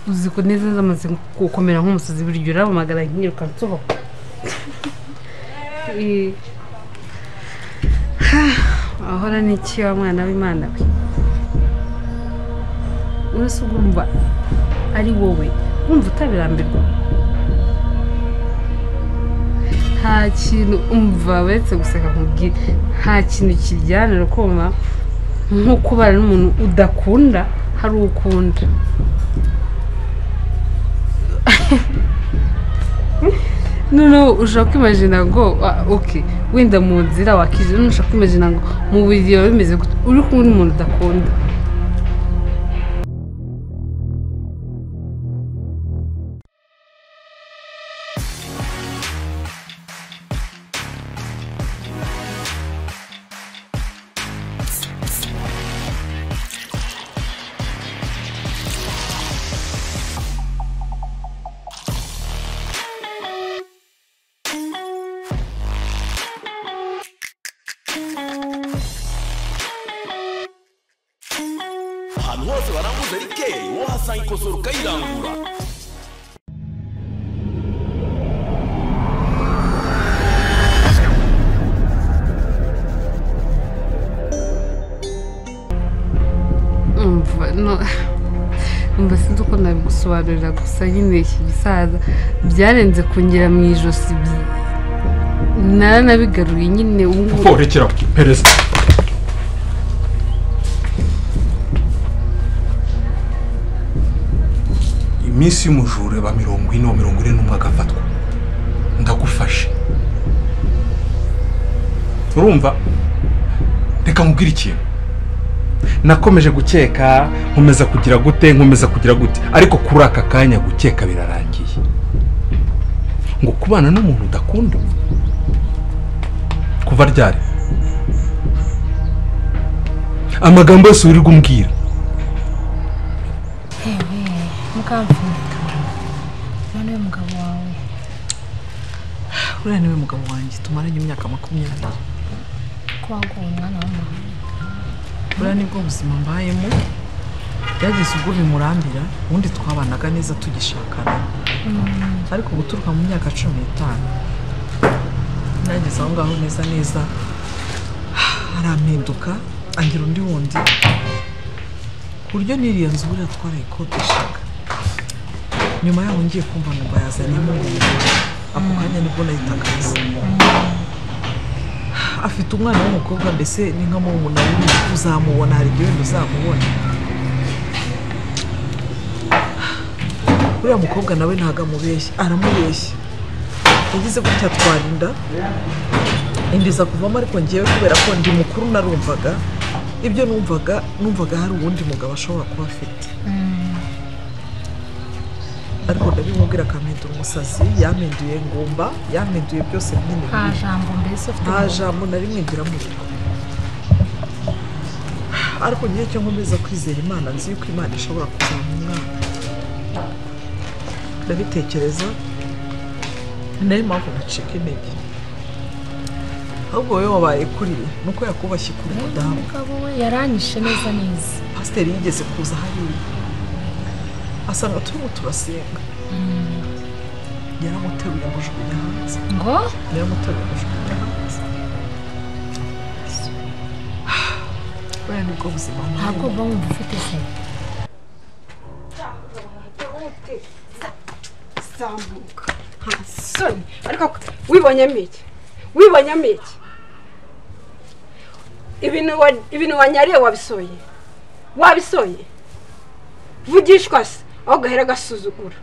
uzi ko neza zamaze gukomera nk'umusazi buri gihe urabamagara nkiruka nsohoka Eh, ahora n'iki wa mwana w'imana we uretse ugomba ari wowe wumva utabirambirwa nta kintu umva uretse guseka nkubwira nta kintu kiryanira kumva nko kubana n'umuntu udakunda hari uwo ukunda noneho ushobora kwimajina ngo ah, ok wenda mu nzira wakije noneho ushobora kwimajina ngo mu buriri biba bimeze gute uri kumwe n'umuntu udakunda ahantu hose baranguza rikeyi wahasanga ikosora ukayirangura umva no umva sinzi uko nabigusobanurira gusa nyine iki gisaza byarenze kongera mu ijosi bi- naranabigaruye nyine ubu ngubu Papa rekera perezida iminsi y'umujura ba mirongo ine wa mirongo ine n'umwe agafatwa ndagufashe urumva reka nkubwire ikintu nakomeje gukeka nkomeza kugira gute nkomeza kugira gute ariko kuri aka kanya gukeka birarangiye ngo kubana n'umuntu udakunda kuva ryari amagambo yose wirirwa umbwira mukamfurika none uyu mugabo wawe uriya niwe mugabo wanjye tumaranye imyaka makumyabiri ko waguye umwana w'umuhanga buriya nibwo buzima mbayemo byageze ubwo bimurambira ubundi twabanaga neza tugishakana ariko guturuka mu myaka cumi n'itanu nageze aho ngaho neza neza arampinduka angira undi wundi ku buryo n'iriya nzu buriya twarayikodeshaga nyuma yaho ngiye kumva ngo mbayazanemo ako kanya nibwo nahita akazi afite umwana w'umukobwa mbese ni nka murumuna wiwe uzamubona hari igihe wenda uzamubona uriya mukobwa nawe ntabwo amubeshya aramubeshya yagize gutya twarinda indiza kuvamo ariko ngewe kubera ko ndi mukuru narumvaga ibyo numvaga numvaga hari uwundi mugabo ashobora kuba afite ariko ndabimubwira akampindura umusazi yampinduye ngumba yampinduye byose nyine nta jambo mbese ufite nta mu- jambo nari mwigira muri ariko ngiye cyo nkomeza kwizera imana nzi yuko imana ishobora kuzana umwana ndabitekereza ni nayo mpamvu nacika intege ahubwo wowe wabaye kuriye ni uko yakubashye kuri mudamu umugabo we yaranyishe neza neza pasiteri yigeze kuza hariya asanga turimo turasenga yaramuteruye amujugunya hanze ngo yaramuteruye amujugunya hanze buriya nibwo buzima ntabwo uba wumva ufite se zamuka nta soni ariko wibonyemo iki wibonyemo iki ibintu wa- ibintu wanyariye wabisoye wabisoye vugishwa se aho gahera agasuzugura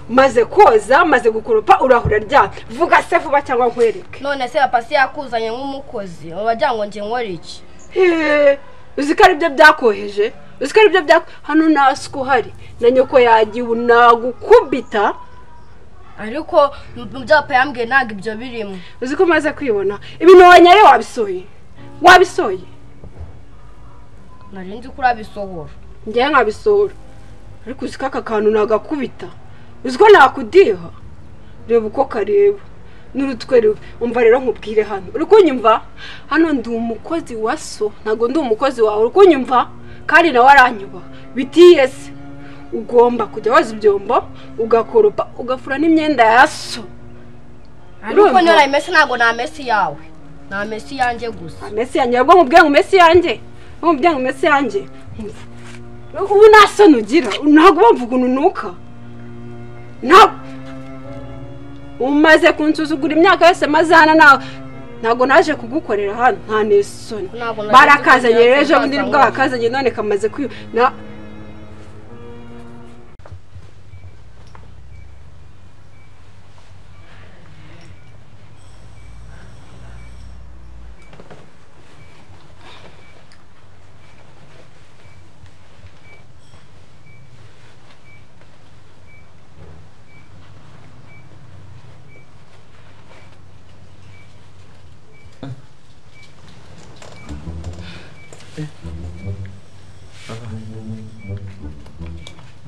maze koza maze gukoropa urahura ryana vuga se vuba cyangwa nkwereke none se pasi yakuzanye nk'umukozi wagira ngo njye nkore iki Hehe, uzi ko aribyo byakoheje uzi ko aribyo bya hano nta suku uhari na nyoko yagiwe nagukubita ariko mu byapa yambwiye ntabwo ibyo birimo uzi ko umaze kwibona ibintu wanyariye wabisoye wabisoye nari nzi ko urabisohora njyewe nkabisohora ariko uzi ko aka kantu nagakubita uzi ko nakudiha reba uko kareba n'urutwe rubi umva rero nkubwire hano uri kunyumva hano ndi umukozi wa so ntabwo ndi umukozi wawe uri kunyumva kandi nawe aranyuba bitiyese ugomba kujya woza ibyombo ugakoropa ugafura n'imyenda ya so ariko urumva? niyo nayimese ntabwo namese iyawe namese iyanjye gusa amesi yanjye ahubwo nkubwire ngo umesi yanjye nkubwire ngo umesi yanjye ubu nta soni ugira ntabwo wumva ukuntu unuka ntabwo umaze kunsuzugura imyaka yose maze hano nta ntabwo naje kugukorera hano nta n'isoni Ntabwo naje barakazanye kugukorera rero ejo bundi kuzaza nibwo ngo- bakazanye none kamaze kwiyo na-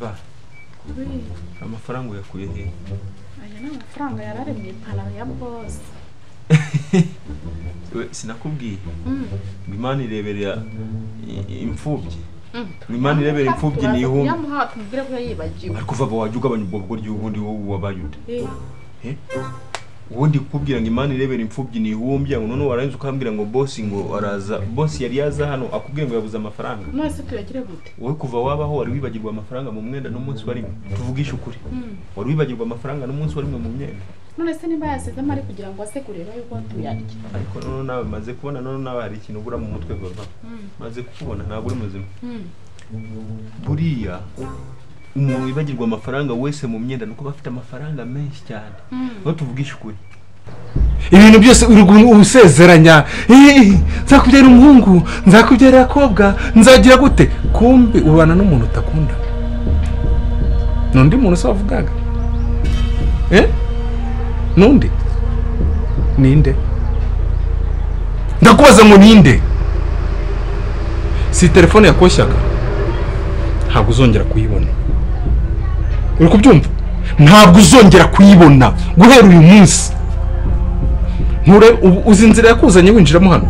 ba amafaranga uyakuye he aya ni amafaranga yari ari mu ipantaro ya bose We, sinakubwiye ngo imana ireberera i- imfubyi ngo imana ireberera imfubyi ni ihumbi yamuha tumubwire ko yibagiwe ariko vava wajya ugabanya ubwo bwogoryo ubundi wowe wabaye ude Eh, ubundi kukubwira ngo imana irebera imfubyi ni ihumbya ngo noneho warangiza ukambwira ngo bosi ngo araza bosi yari yaza hano akubwire ngo yabuze amafaranga none se tuyagire gute wowe kuva wabaho wari wibagirwa amafaranga mu mwenda n'umunsi warimwe tuvugishe ukuri wari wibagirwa amafaranga n'umunsi warimwe mu myenda none se niba yasizemo ari kugira ngo ase kureba yuko tuyarya ariko noneho nawe maze kubona noneho nawe hari ikintu ubura mu mutwe bava maze kukubona ntabwo uri muzima buriya umuntu wibagirwa amafaranga wese mu myenda nuko aba afite amafaranga menshi cyane aho tuvugisha ukuri ibintu byose uri gu- usezeranya "Eh, nzakubyara umuhungu nzakubyara abakobwa nzagira gute kumbi ubana n'umuntu utakunda ni undi muntu se wavugaga Eh? n'undi ninde ndakubaza ngo ninde si telefone yakoshyaga ntabwo uzongera kuyibona uri kubyumva ntabwo uzongera kuyibona guhera uyu munsi nture ubu uzi inzira yakuzanye winjiramo hano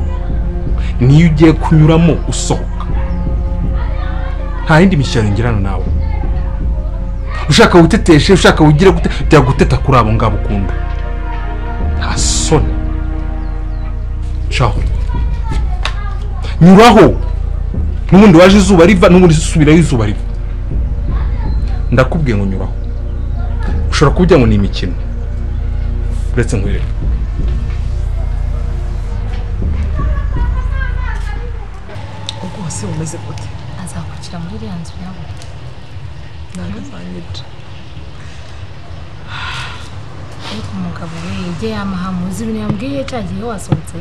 niyo ugiye kunyuramo usohoka nta yindi mishyikirano ngira hano nawe ushaka witeteshe ushaka wigire gute jya guteta kuri abo ngabo ukunda nta soni caho nyuraho n'ubundi waje izuba riva n'ubundi subirayo izuba riva ndakubwiye ngo nyuraho ushobora kubwira ngo ni imikino uretse nkwereka ubwo hasi bumeze gute azakurikira muri iriya nzu yabo narazanyije ariko umugabo we ibyo yamuha muzi ibintu yambwiye cya gihe wasohotse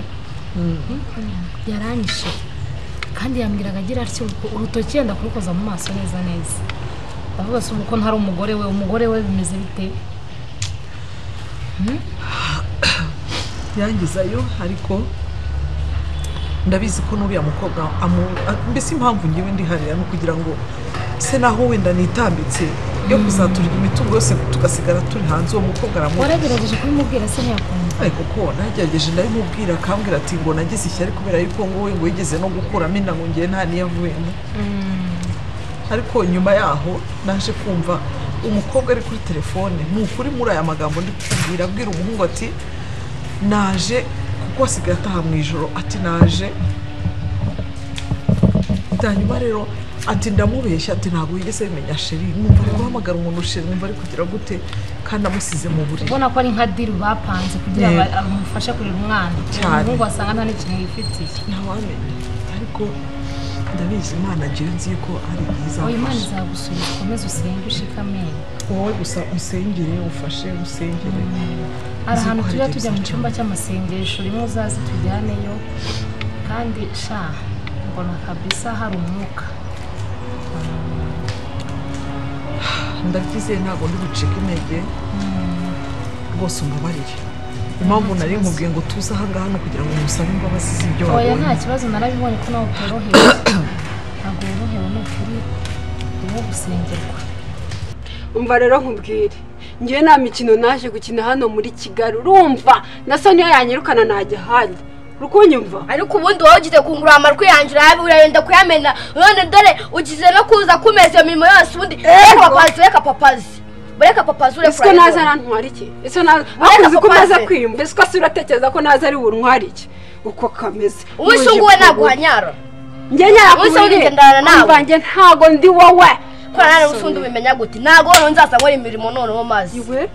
yaranyishe kandi yambwiraga agira atyo uruko- urutoki yenda kurukoza mu maso neza neza ndavuga se ubu ko ntari umugore we umugore we bimeze bite yangizayo ariko ndabizi ko n'uriya mukobwa amu- a- mbese impamvu ngewe ndi hariya ni ukugira ngo se naho wenda nitambitse yo kuzaturira imitungo yose tugasigara turi hanze uwo mukobwa aramu waragerageje kubimubwira se ntiyakumva ariko ko nagerageje ndabimubwira akambwira ati ngo nagize ishyari kubera yuko nguwe ngo yigeze no gukuramo inda ngo ngewe nta niyavuyemo ariko nyuma yaho naje kumva umukobwa ari kuri telefone ni ukuri muri aya magambo ndi kukubwira abwira umuhungu ati naje kuko asigaye ataha mu ijoro ati naje hanyuma rero ati ndamubeshya ati ntabwo yigeze bimenya sheri numva ari guhamagara umuntu sheri numva ari kugira gute kandi amusize mu buriri ubona ko ari nka diri bapanze kugira ngo amufashe kurera umwana Cyane. umuhungu wasanga nta n'ikintu yifitiye ntawamenya ariko ndabizi imana ngewe nzi ko ari byiza oya imana izagusubiza ukomeze usenge ushikamenye wowe gusa usengere ufashe usengere hari Nzi ahantu ko tujya hari tujya mu byinshi cyumba cy'amasengesho rimwe uzaze tujyaneyo kandi sha mbona kabisa hari umwuka ndagize ntabwo ndi bucike intege rwose umbabarire impamvu nari nkubwiye ngo tuze ahangaha ni ukugira ngo musabe imbabazi z'ibyo oya nta wabonye kibazo narabibonye ko nawe utorohewe ntabwo worohewe ni ukuri urimo gusengerwa umva rero nkubwire ngewe nta mikino naje gukina hano muri kigali urumva na soni iyo yanyirukana najya ahandi uri kunyumva ariko ubundi wowe ugize kungurura amarwi yanjye urayabi urayenda kuyamena none dore ugize no kuza kumeza iyo mirimo yose ubundi reka papazi reka papazi reka papazi ureka ese ko naza arantwara iki ese ko naza Ariko akunze ko papa naza se- kwiyumva ese ko se uratekereza ko naza ari buntwara iki uko kameze uwisunguwe naguhanyara njye nyakubwiye Uwisunguye ngendana nawe. mbanjye ntago ndi wowe kubera nawe usundi ubimenya gute ntabwo wowe nzaza nkora imirimo noneho mazi iwe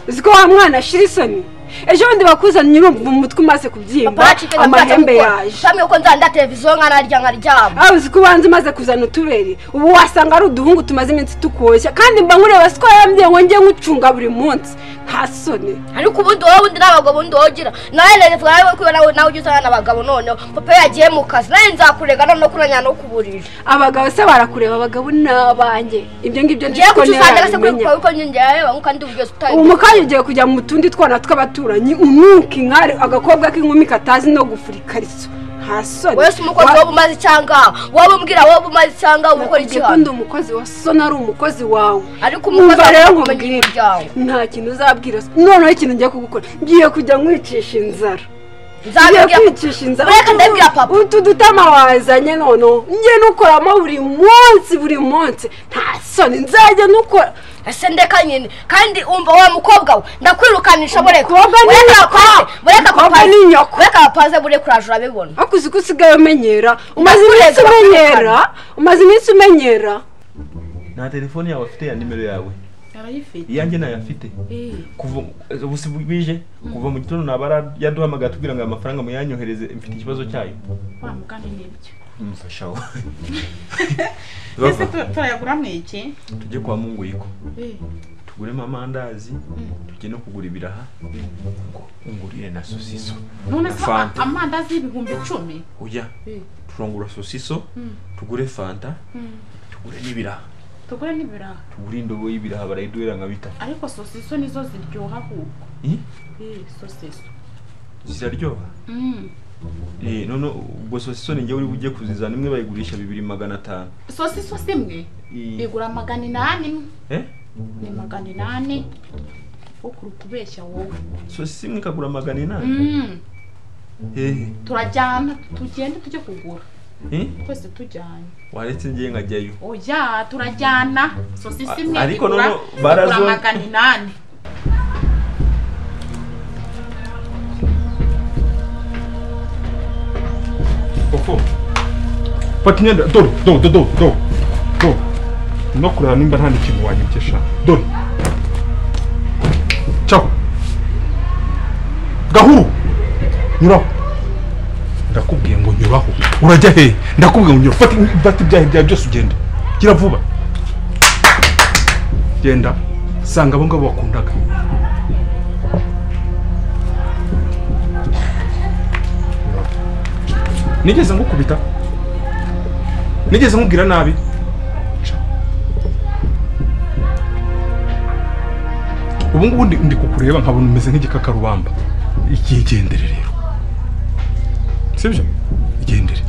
uzi ko wa mwana ashira isoni ejo bundi bakuzanye urumva umutwe umaze kubyimba amahembe yaje shamwe ko nzanda televiziyo nkanarya nkaryama aho uzi ko ubanza umaze kuzana utubere ubu wasanga ari uduhungu tumaze iminsi tukoshya kandi mba nkureba siko yambye ngo njye nkucunga buri munsi nta soni ariko ubundi wowe undi n'abagabo undi wogira nawe rerevuga nawe kuba nawe nawe ujya usana n'abagabo noneho papa yagiye mu kazi nawe nzakurega noneho kuranya no kuburira abagabo se barakureba abagabo ni abanjye ibyo ngibyo ngiye ndiko kucusanga se kuri ntibabimenya kuko njye yareba nkuko ndi bugeze utayi ubu mu kanya ugiye kujya mu tundi twana tw'abaturanyi unuka inkari agakobwa k'inkumi katazi no gufura ikariso nta soni wese umukozi Wa- wowe umaze cyangwa wowe umbwira wowe umaze cyangwa ukora iki nakubwiye ko ndi umukozi wa soni ari umukozi wawe ariko umukozi umva rero agomba nkubwire kumenya imiryango nta kintu uzabwira se noneho ikintu ngiye kugukora ngiye kujya nkwicisha inzara ngiye nzabibwira kwicisha inzara Reka ndabwira papa. utu dutama wazanye noneho ngiye nukoramo buri munsi buri munsi nta soni nzajya nukora ese ndeka nyine kandi umva wa mukobwa we ndakwirukanisha bureka Umukobwa ni bureka nyoko. apaze bureka Umukobwa apaze ni nyoko. bureka apaze bureka uraje urabibona hakuze uko usigaye umenyera umaze iminsi Ndakureka, umenyera umaze iminsi umenyera nta telefone yawe afite ya nimero yawe arayifite iyanjye nayo afite eh kuva ubu si bije kuva mu gitondo naba yaduhamagara tubwira ngo aya mafaranga muyanyohereze mfite ikibazo cyayo wa mugani n'ibyo umufasha we ese Bava, tu- turayagura mu iki tujye kwa munguyiko eh tuguremo amandazi tujye no kugura ibiraha ngo ungurire na sosiso none se Fanta. amandazi y'ibihumbi icumi uya Eh. turongura sosiso tugure fanta tugure n'ibiraha tugure n'ibiraha tugure indobo y'ibiraha barayiduhera nka bita ariko sosiso nizo ziryoha ahubwo Ih, eh sosiso ziraryoha mm. Eh, none ubwo sosiso ni njyewe uri bujye kuzizana imwe bayigurisha bibiri magana atanu sosiso simwe Eh, igura magana inani imwe. eh? ni magana inani ukuri kubeshya wowe sosiso imwe ikagura magana inani mm. hehe turajyana tugende tujye kugura Eh? twese tujyanye waretse ngiye nkajyayo oya turajyana sosiso imwe A- ariko igura- noneho barazo- igura magana inani koko fata imyenda dore dore dore dore dore dore no kureba nimba nta n'ikintu wanyibye dore caho gahuru nyuraho ndakubwiye ngo nyuraho urajya hehe ndakubwiye ngo nyuraho fata fata ibyaha byawe byose ugenda gira vuba genda sanga abo ngabo wakundaga nigeze ngukubita nigeze nkubwira nabi Ca. ubu ngubu ndi- ndi kukureba nkabona umeze nk'igikakarubamba igihe igendere rero sibyo igendere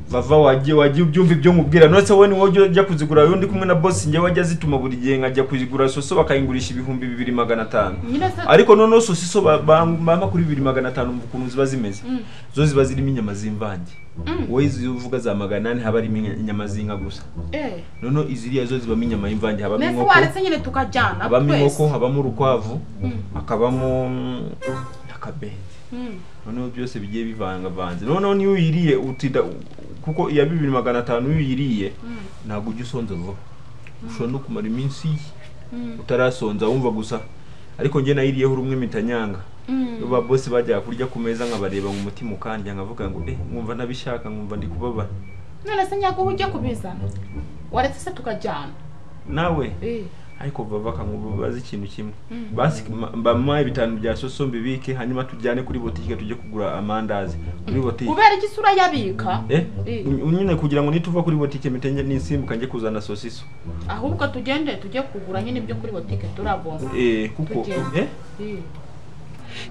vava wagiye wagiye ubyumva ibyo nkubwira nonese wowe ni wowe ujya kuzigura wowe ndi kumwe na bosi njyewe ajya azituma buri gihe nkajya kuzigura soso bakayingurisha ibihumbi bibiri magana atanu nyine se ariko noneho sosiso ba- ba- bampa kuri bibiri magana atanu mu kuntu ziba zimeze zo ziba zirimo inyama z'imvange wowe izo uvuga za magana ane haba harimo inya- inyama z'inka gusa eh noneho iziriya zo zibamo inyama y'imvange habamo mbese inkoko waretse nyine tukajyana habamo inkoko twese habamo urukwavu Mm. hakabamo mm, n'akabenzi Mm. noneho byose bigiye bivangavanze noneho niyo uyiriye utida kuko iya bibiri magana atanu iyo uyiriye ntabwo ujya usonza vuba ushobora no kumara iminsi utarasonza wumva gusa ariko njye nayiriyeho rumwe mitanyanga iyo ba bose bajyaga kurya ku meza nkabareba ngo umutima ukandya nkavuga ngo eh nkumva ntabishaka nkumva ndi kubabara none se nyaguhu ujye kubizana waretse se tukajyana nawe eh ariko baba bazi ikintu kimwe basi ma- bamuha bitanu bya soso mbibike hanyuma tujyane kuri botike tujye kugura amandazi muri botike kubera iki isura yabika Eh? Eh. Ny- nyine kugira ngo nituva kuri botike mitenye nisimbuka njye kuzana sosiso ahubwo tugende tujye kugura nyine ibyo kuri botike turabona eh kuko Botike. eh Eh.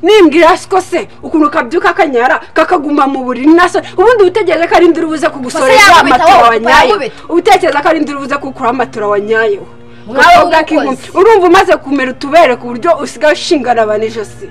nimbwira siko se ukuntu kabyuka kanyara kakaguma mu buriri nasa ubundi utekereza ko ari induru buze Ubuse kugusoreza yakubita amatora wowe, wanyayeho yakubita. utekereza ko ari induru buze kukuraho amatora wanyayeho Mwana Umukobwa w'umukozi. k'inkumi urumva umaze kumera utubere ku buryo usigaye ushingana abantu ijosi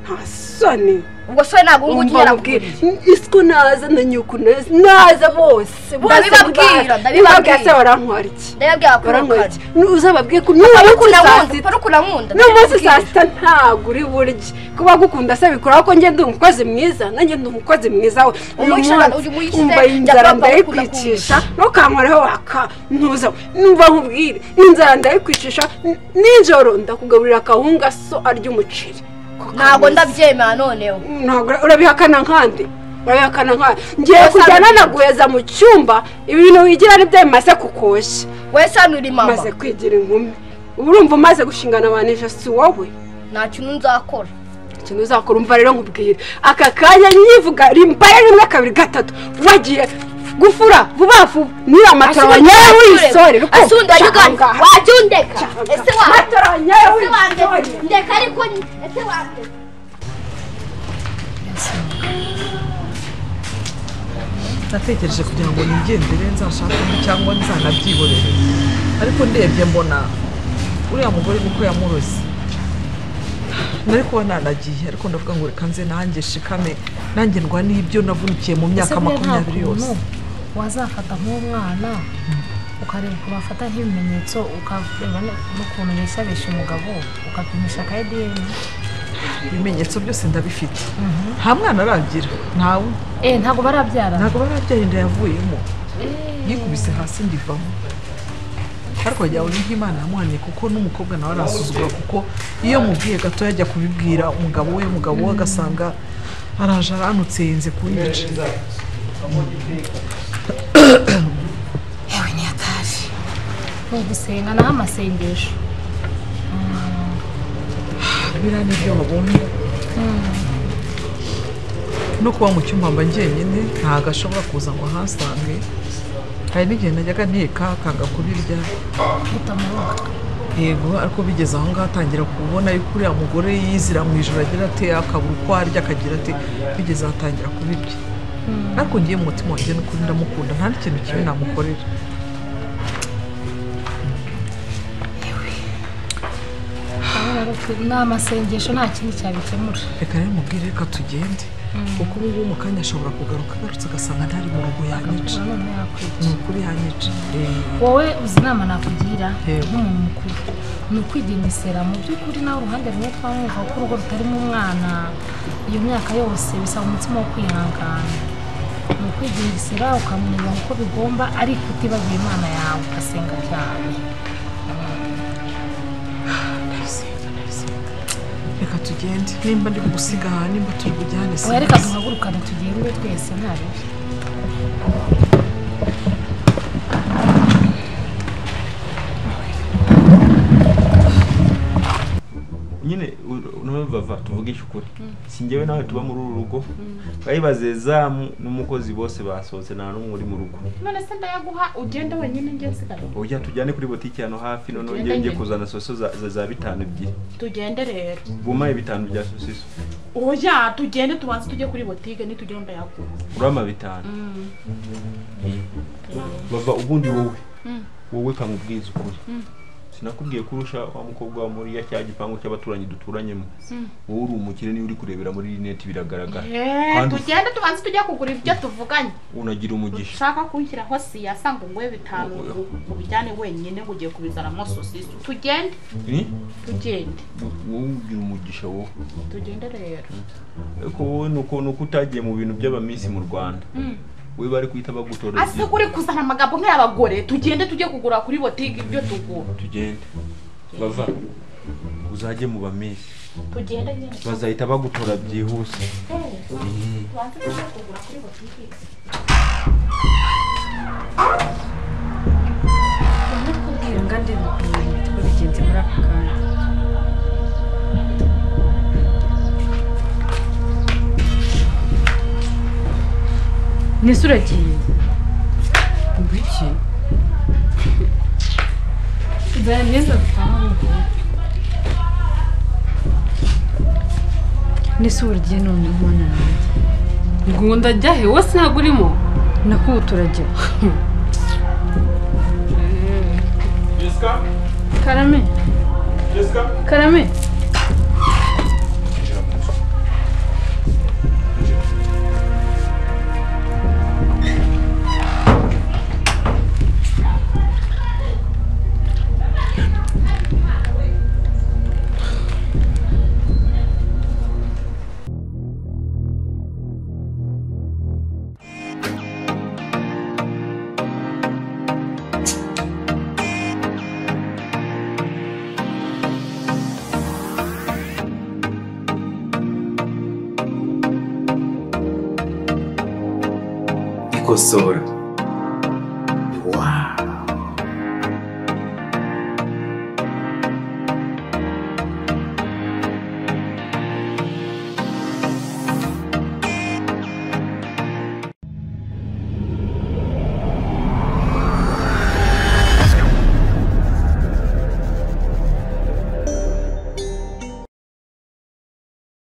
nta soni ubwo sore ntabwo ubu ngubu umva ugira mubwire isiko naza na nyuku naza naza bose bose Ndabibabwira, baza. ndabibabwira. Ubabwira se barantwara iki ndababwira ko barantwara urukara iki uzababwiye ko n'umunsi ukunda saa nkunda sita pari ukunda nkunda n'umunsi saa sita ntabwo uri burye kuba gukunda se bikuraho ko ngenda umukozi mwiza nanjye ndi umukozi mwiza we uyu Umwigisha- munsi uyu mwigisha umva iyi njya nzara kuba papa ukunda ndayikwicisha ntukankoreho waka ntuza numva nkubwire inzara ndayikwicisha n- nijoro ndakugaburira akahunga so arya umuceri Ko ntabwo kameze. ndabyemera noneho ntabwo urabihakana nkande urabihakana nkande ngiye Wasa kujyana n'ibindi. na guheza mu cyumba ibintu wigira nibyo bimaze kukoshya wowe sano uri mama umaze kwigira inkumi uba urumva umaze gushingana abantu ijosi wowe nta kintu nzakora ikintu uzakora umva rero nkubwira aka kanya nyivuga rimbaye rimwe kabiri gatatu wagiye gufura vuba vuba niba amatora wanyaye wisore asundi wajyugana wajya undeka ese wandeka amatora wanyaye ese wandeka wisore ndeka ariko ni- ese wandeka natekereje kugira ngo nigendere nzashakemo cyangwa nzanabyiborere ariko ndebye mbona uriya mugore niko yamuroze nari kuba nanagiye ariko ndavuga ngo reka nze nanjye shikame nanjye ndwa n'ibyo navunikiye mu myaka makumyabiri yose wazafata nk'umwana ukareba ukuntu afata nk'ibimenyetso ukareba n'ukuntu beshabesha umugabo ukapimisha aka edeni ibimenyetso byose ndabifite nta mwana aragira ntawe eee ntabwo barabyara ntabwo barabyara inda yavuyemo yikubise hasi ndivamo ariko wagira ngo ni nk'imana yamuhaniye kuko n'umukobwa nawe arasuzugura kuko iyo mubwiye gato yajya kubibwira umugabo we umugabo we agasanga araje aranutse yenze kunyica yewe ntiyataje ni ugusenga naho amasengesho biriya ni ibyo babonye no kuba mu cyumba mba njyenyine ntabwo ashobora kuza ngo ahasange hari n'igihe najyaga nteka akanga kubirya gutamuroga yego ariko bigeze aho ngaho atangira kubona yuko uriya mugore yizira mu ijoro agira ate akabura uko arya akagira ate bigeze aho atangira kubirya ariko ngiye mu mutima wanjye n'ukuri ndamukunda nta n'ikintu kibi namukorera ni amasengesho nta kindi cyabikemura reka rero mubwire reka tugende kuko ubu ngubu mu kanya ashobora kugaruka agarutse ugasanga ntari mu rugo yanyica akakubura none yakwica ni ukuri yanyica Eh, wowe uzi inama nakugira Yego. nk'umuntu mukuru ni ukwigenesera mu by'ukuri nawe uruhande rumwe twamwumva ko urugo rutarimo umwana iyo myaka yose bisaba umutima wo kwihangana ni ukwigenesera ukamenya uko bigomba ariko utibagiwe imana yawe ugasenga cyane ndabisenga, ndabisenga. reka tugende nimba ndi kugusiga aha nimba turi bujyane oya reka sinzi. duhagurukane tugire uwe twese nta bibi nyine u- nawe bava tuvugishe ukuri si njyewe nawe tuba muri uru rugo bayibaze zamu n'umukozi bose basohotse nta n'umwe uri mu rugo none se ndayaguha ugende wenyine njye nsigaye ujya tujyane kuri botike hano hafi noneho Tugende njyewe njye njye. kuzana soso za, za, za bitanu ebyiri tugende rero bumaye bitanu bya sosiso oya tugende tubanze tujye kuri botike nitugere ndayaguha urama bitanu bava ubundi wowe wowe kamubwiza ukuri sinakubwiye ko urusha wa mukobwa wa muriya cya gipangu cy'abaturanyi duturanyemo wowe uri umukire niyo uri kurebera muri rinete biragaragara Eh, Kandi- tugende tubanze tujye kugura ibyo tuvuganye unagira umugisha ushaka kunshyiraho siya sanga nguhe bitanu ubijyane wenyine ngo ugiye kubizanamo sosiso tugende Eh? tugende wowe ugira umugisha wowe tugende rero ariko wowe ni uko ni uko utagiye mu bintu by'abaminsi mu rwanda we bari guhita bagutorera ase igihe uri kuzana amagambo nk'ay'abagore tugende tujye kugura kuri botike ibyo tugura tugende bava uzajye mu baminsi tugende nyine bazahita bagutora byihuse tubanze tujye kugura kuri botike kubwira ngandi bikomeye twe bigenze muri aka kanya nese uragiye ngwiki nzana imyenda dutaha mu rugo n'isi buri gihe ni undi umwana nanjye ngo ndajya he wose ntabwo urimo nakubu turajya jessica karame jessica karame Injira mu nzu. Injira. ikosora